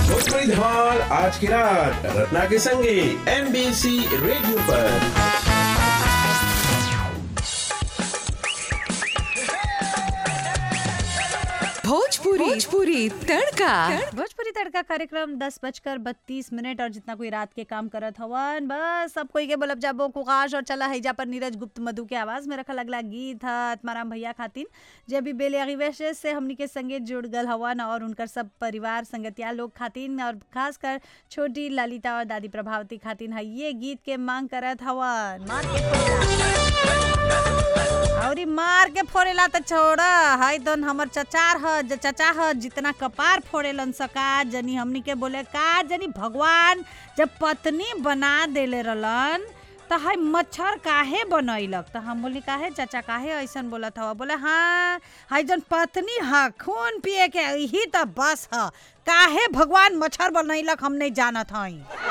भोजपुरी धमाल आज की रात रत्ना के संगे एमबीसी रेडियो पर भोजपुरी भोजपुरी तड़का भोजपुरी तड़का कार्यक्रम दस बजकर बत्तीस मिनट और जितना कोई रात के काम करत हवन बस सब कोई के बोलब जाबो कुकाश और चला हैजा पर नीरज गुप्त मधु के आवाज में रखा लगला गीत है आत्माराम भैया खातिन जे भी बेले से हमनी के संगे जुड़ गल हवन और उनकर सब परिवार संगतिया लोग खातिन और खासकर छोटी ललिता और दादी प्रभावती खातिन है ये गीत के मांग करत हवन मार के फोड़ेला। और ई मार के फोड़ेला त छोड़ हई दोन हमर चचार ह ज चचा ह जितना कपार फोड़ेलन सका जनी हमनी के बोले का जनी भगवान जब पत्नी बना देले रहलन त हई मच्छर काहे बनैलक त हम बोली काहे चाचा काहे ऐसन बोलत हवा बोले हाँ हई जन पत्नी ह खून पिए के यही त बस ह काहे भगवान मच्छर बनैलक हम नहीं जानत हई